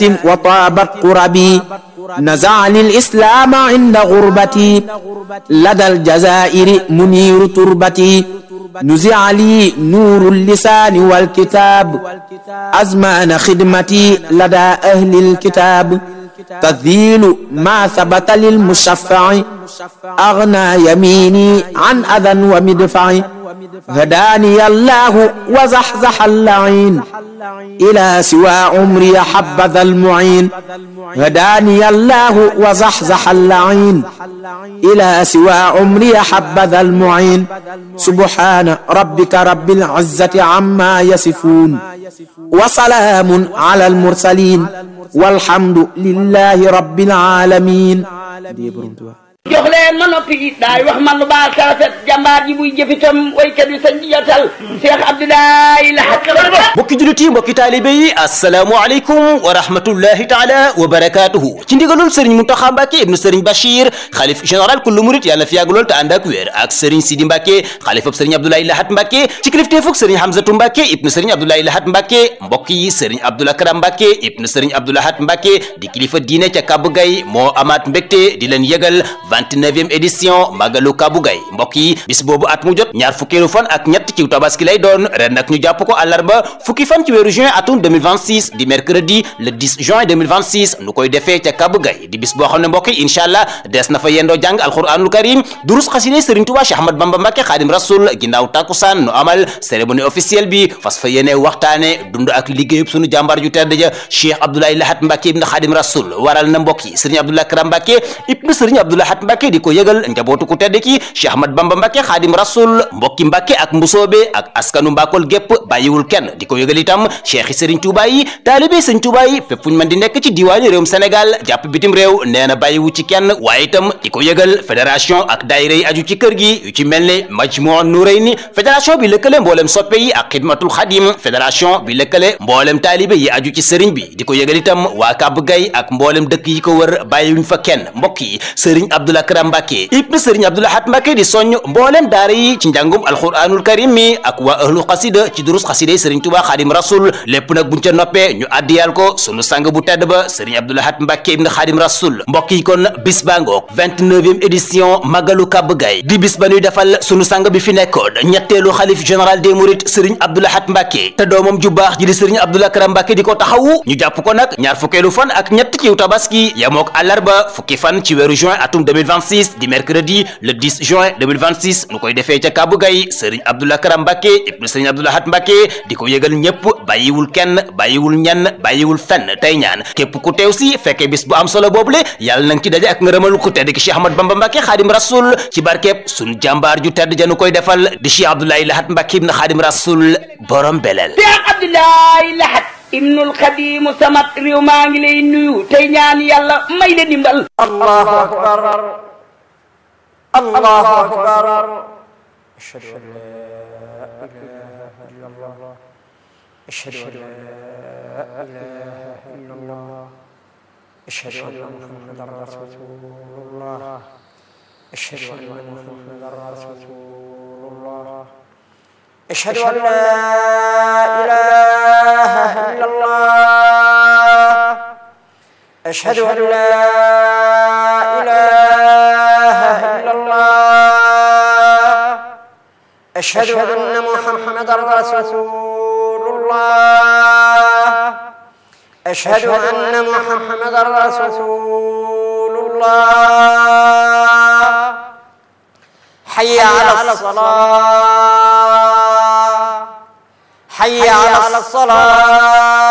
وطابت قربي نزعني الإسلام عند غربتي لدى الجزائر منير تربتي نزع لي نور اللسان والكتاب أزمان خدمتي لدى أهل الكتاب تذيل ما ثبت للمشفع أغنى يميني عن أذى ومدفع هداني الله وزحزح اللعين إلى سوى عمري حبذا المعين هداني الله وزحزح اللعين إلى سوى عمري حبذا المعين سبحان ربك رب العزة عما يصفون وسلام على المرسلين والحمد لله رب العالمين jox leen ma noppi daay wax man lu baax sa rafet jàmbaar ji buy jëfitam waykat bi sañ jiyatal Cheikh Abdoulaye Lahat mbokki jullit yi mbokki taalibe yi asalaamualeykum wa rahmatullahi taala wa barakaatuhu ci ndigalul sëriñ Muntaxa Mbàkke ibnu sëriñ Bachir xalif général kullu murit yàlla fi yàgg lool te ànd ak wér ak sëriñ Sidi Mbàkke xalifab sëriñ Abdoulaye Lahat Mbàkke ci kilifteefug sëriñ Hamzatu Mbàkke ibnu sëriñ Abdoulaye Lahat Mbàkke mbokk yi sëriñ Abdoul Akram Mbàkke ibnu sëriñ Abdou Lahat Mbàkke di kilifa diine ca Kabou Gaye moo amaat mbégte di leen yëgal 29e édition Magalu Kabou Gaye mbokk yi bis boobu at mu jot ñaar fukkeelu fan ak ñett ci tabaski lay doon ren nag ñu jàpp ko àllarba fukki fan ci weeru juin atum 2026 di mercredi le 10 juin 2026 nu koy defee ca Kabou Gaye di bis boo xam ne mbokk yi incha allah des na fa yendoo jàng alquranul karim durus xasine Serigne Touba Cheikh Ahmad Bamba Mbacke Xaadim Rasul ginnaaw takkusaan nu amal cérémonie officielle bi fas fa yéene waxtaane dund ak liggéeyub sunu jàmbaar ju tedd ja Cheikh Abdoulaye Lahat Mbacke ibn Xaadim Rasul waral na mbokk yi Serigne Abdoulaye Karam Mbacke ibn Serigne Abdoulaye Lahat Mbacke di ko yëgal njabootu ku tedd ki Cheikh Ahmad Bamba Mbacke Xaadim Rasul mbokki Mbacke ak mbusoobe ak askanu Mbakol gépp bàyyiwul kenn di ko yëgal itam cheikh yi Serigne Touba yi taalibe Serigne Touba yi fépp fuñ mën di nekk ci diwaani réewum Sénégal jàpp bitim réew nee na bàyyiwu ci kenn waaye itam di ko yëgal fédération ak daayira yi aju ci kër gi yu ci mel ne Majmuu Nurayni fédération bi lëkkale mboolem soppe yi ak xidmatul xadim fédération bi lëkkale mboolem taalibe yi aju ci sëriñ bi di ko yëgal itam waa Kabou Gaye ak mboolem dëkk yi ko wër bàyyiwuñ fa kenn mbokk yi Serigne Abdoul Akram Mbacke ibn Serigne Abdoul Lahat Mbacke di soññ mboolem daara yi ci njàngum alquranul karim mi ak waa ahlu xasida ci durus xasida yi Serigne Touba Xaadim Rasul lépp nag buñ ca noppee ñu addiyal ko sunu sang bu tedd ba Serigne Abdoul Lahat Mbacke ibn Xaadim Rasul mbokk yi kon bis baa ngoog 29e édition Magalu Kabou Gaye di bis ba ñuy defal sunu sang bi fi nekkoon ñetteelu xalif général des mourides Serigne Abdoul Lahat Mbacke te doomam ju baax ji di Serigne Abdoul Akram Mbacke di ko taxawu ñu jàpp ko nag ñaar fukkeelu fan ak ñett ci tabaski yamook àllarba fukki fan ci weeru juin atum 2026 di mercredi le 10 juin 2026 nu koy defee ca Kabou Gaye Serigne Abdoul Akram Mbacke ibn Serigne Abdoul Lahat Mbacke di ko yëgal ñëpp bàyyiwul kenn bàyyiwul ñenn bàyyiwul fenn tey ñaan képp ku teew si fekkee bis bu am solo boobule yàlla na nga ci daje ak ngërëmal ku tedd ki Cheikh Ahmad Bamba Mbacke Xaadim Rasul ci barkeeb sunu jàmbaar ju tedd janu koy defal di Cheikh Abdoulaye Lahat Mbacke ibn Xaadim Rasul borom beleel Cheikh Abdoulaye Lahat ibnul Xadim samat réew maa ngi lay nuyu tey ñaan yàlla may la dimbal Allahu akbar Allahu akbar أشهد أن لا إله إلا الله أشهد أن لا إله إلا الله أشهد أن محمدا رسول الله أشهد أن محمدا رسول الله أشهد أن لا إله إلا الله أشهد أن لا إله إلا الله أشهد أن محمدا رسول الله أشهد أن محمدا رسول الله حي على الصلاة حي على الصلاة